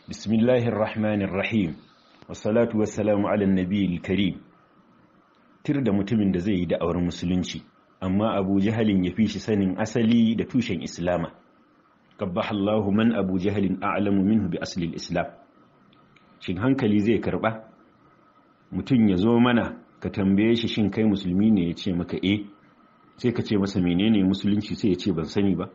بسم الله الرحمن الرحيم والصلاة والسلام على النبي الكريم tir da mutumin da zai yi da'awar musulunci amma abu jahalin ya fi shi sanin asali da tushen islama qabbaha Allahu man abu jahalin a'lamu minhu bi aslil islam shin hankali zai karba mutum ya zo mana ka tambaye shi shin kai musulmi ne ya ce maka eh sai ka ce masa menene musulunci sai ya ce ban sani ba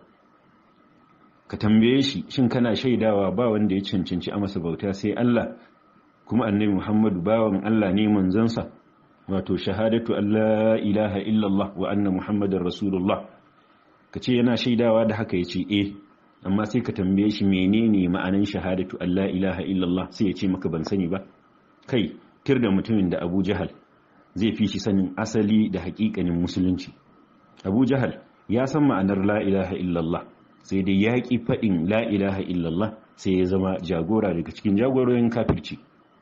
ka tambaye shi shin kana shaidawa ba wanda ya cancanci a masa bauta sai Allah kuma annabi Muhammadu bawan Allah ne manzansa wato shahadatu Allah ilaha illallah wa anna Muhammadar Rasulullah ka ce yana shaidawa da haka ya ce eh amma sai ka tambaye shi menene ma'anan shahadatu Allah ilaha illallah sai ya ce maka ban sani ba kai tir da mutumin da Abu Jahal zai fi shi sanin asali da hakikanin musulunci Abu Jahal ya san ma'anar la ilaha illallah sai dai ya ƙi faɗin la ilaha illallah sai ya zama jagora daga cikin jagororin kafirci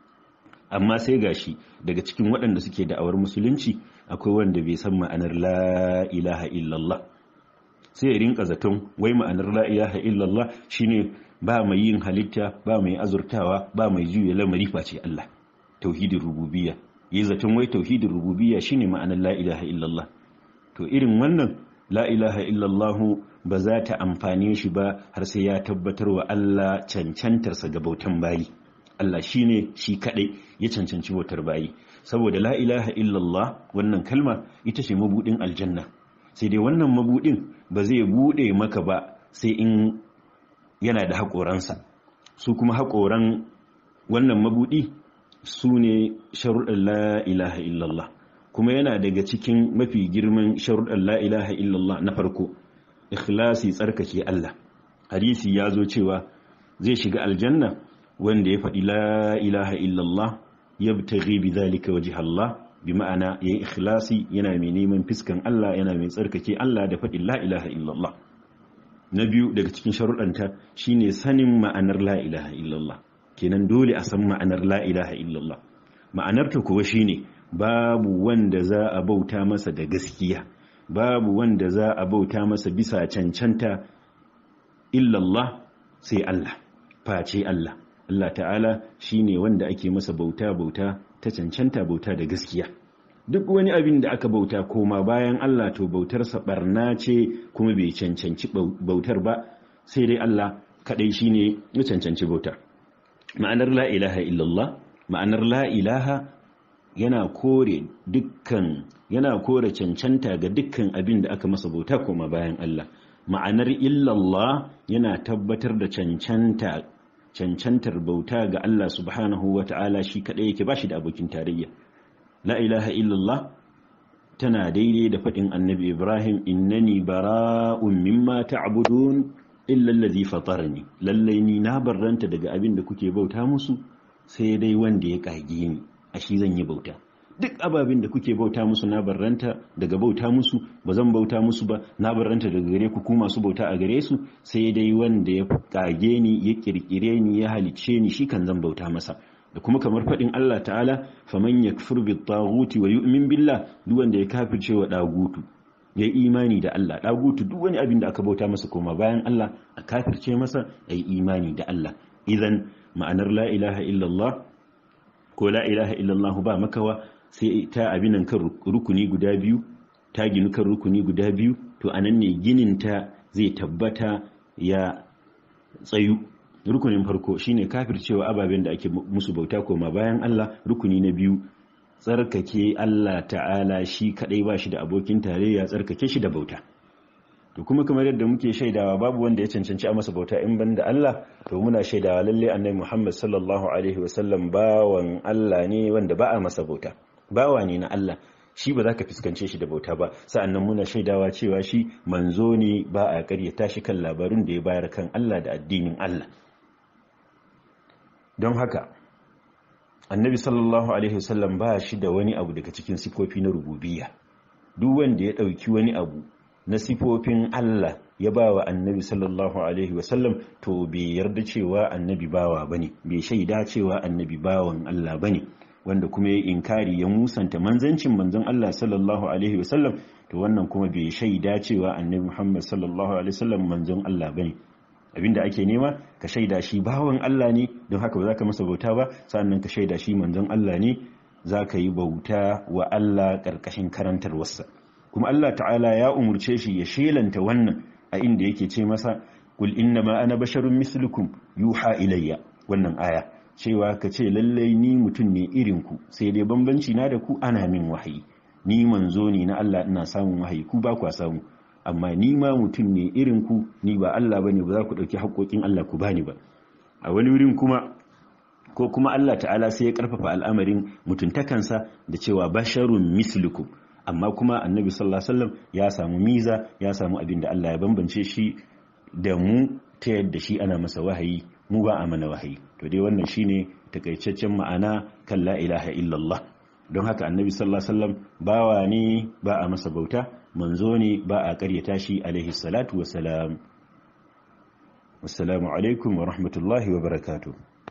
amma sai gashi daga cikin waɗanda suke da'awar musulunci akwai wanda bai san ma'anar la ilaha illallah sai ya rinka zaton wai ma'anar la ilaha illallah shine ba mai yin halitta ba mai azurtawa ba mai juya lamari face Allah tauhidin rububiyya yi zaton wai tauhidin rububiyya shine ma'anar la ilaha illallah to irin wannan la ilaha illallah ba za ta amfane shi ba har sai ya tabbatar wa Allah cancantarsa ga bautan bayi Allah shi ne shi kaɗai ya cancanci bautar bayi saboda la ilaha illallah wannan kalma ita ce mabuɗin aljanna sai dai wannan mabuɗin ba zai buɗe maka ba sai in yana da haƙoransa su kuma haƙoran wannan mabuɗi su ne sharuɗin la ilaha illallah kuma yana daga cikin mafi girman sharuɗin la ilaha illallah na farko ikhlasi tsarkake Allah hadisi ya zo cewa zai shiga aljanna wanda ya faɗi la ilaha illallah yabtaghi bi zalika wajh Allah bi ma'ana yayin ikhlasi yana mai neman fiskan Allah yana mai tsarkake Allah da faɗi la ilaha illallah na biyu daga cikin sharuɗanta shine sanin ma'anar la ilaha illallah kenan dole a san ma'anar la ilaha illallah ma'anar ta kuwa shine babu wanda za a bauta masa da gaskiya babu wanda za a bauta masa bisa cancanta illallah sai Allah face Allah Allah ta'ala shine wanda ake masa bauta bauta ta cancanta bauta da gaskiya duk wani abin da aka bauta koma bayan Allah to bautarsa barna ce kuma bai cancanci bautar ba sai dai Allah kadai shine ya cancanci bauta ma'anar la ilaha illallah ma'anar la ilaha yana kore dukkan yana kore cancanta ga dukkan abin da aka masa bauta koma bayan Allah ma'anar illallah yana tabbatar da cancanta cancantar bauta ga Allah subhanahu wa ta'ala shi kaɗai yake ba shi da abokin tarayya la ilaha illallah tana daidai da faɗin annabi ibrahim innani bara'un mimma ta'budun illa allazi fatarani lallai ni na barranta daga abin da kuke bauta musu sai dai wanda ya kage ni a shi zan yi bauta duk ababin da kuke bauta musu na barranta daga bauta musu ba zan bauta musu ba na barranta daga gare ku ku masu bauta a gare su sai dai wanda ya kage ni ya kirkire ni ya halicce ni shi kan zan bauta masa da kuma kamar faɗin Allah ta'ala faman yakfur bit taghuti wa yu'min billah duk wanda ya kafirce wa dagutu ya imani da Allah dagutu duk wani abin da aka bauta masa koma bayan Allah a kafirce masa ai imani da Allah idan ma'anar la ilaha illallah ko la ilaha illallah ba makawa sai ta abinan kan rukuni guda biyu ta ginu kan rukuni guda biyu to anan ne ginin ta zai tabbata ya tsayu rukunin farko shine kafircewa ababen da ake musu bauta koma bayan Allah rukuni na biyu tsarkake Allah ta'ala shi kadai ba shi da abokin tarayya tsarkake shi da bauta to kuma kamar yadda muke shaidawa babu wanda ya cancanci a masa bauta in banda Allah to muna shaidawa lalle annabi Muhammad sallallahu alaihi wasallam bawan Allah ne wanda ba a masa bauta bawa ne na Allah shi ba za ka fuskance shi da bauta ba sa'annan muna shaidawa cewa shi manzo ne ba a karyata shi kan labarun da ya bayar kan Allah da addinin Allah don haka annabi sallallahu alaihi wasallam ba shi da wani abu daga cikin sifofi na rububiyya duk wanda ya ɗauki wani abu na sifofin Allah ya ba wa annabi sallallahu alaihi wasallam to bai yarda cewa annabi bawa bane bai shaida cewa annabi bawan Allah bane wanda kuma ya inkari ya musanta manzancin manzon Allah sallallahu alaihi wasallam to wannan kuma bai shaida cewa annabi Muhammad sallallahu alaihi wasallam manzon Allah bane abinda ake nema ka shaida shi bawan Allah ne don haka ba za ka masa bauta ba sannan ka shaida shi manzon Allah ne za ka yi bauta wa Allah ƙarƙashin karantarwarsa kuma Allah ta'ala ya umurce shi ya shelanta wannan a inda yake ce masa kul innama ana basharun mislukum yuha ilayya wannan aya cewa ka ce lallai ni mutum ne irin ku sai dai bambanci na da ku ana min wahayi ni manzo ne na Allah ina samun wahayi ku ba kwa samu amma ni ma mutum ne irin ku ni ba Allah bane ba za ku dauki haƙoƙin Allah ku bani ba a wani wurin kuma ko kuma Allah ta'ala sai ya karfafa al'amarin mutuntakansa da cewa basharun mislukum amma kuma annabi sallallahu alaihi wasallam ya samu miza ya samu abin da Allah ya bambance shi da mu ta yadda shi ana masa wahayi mu ba a mana wahayi to dai wannan shine takaicaccen ma'ana kan la ilaha illallah don haka annabi sallallahu alaihi wasallam bawa ne ba a masa bauta manzo ne ba a karyata shi alaihi salatu wassalam wassalamu alaikum wa rahmatullahi wa barakatuh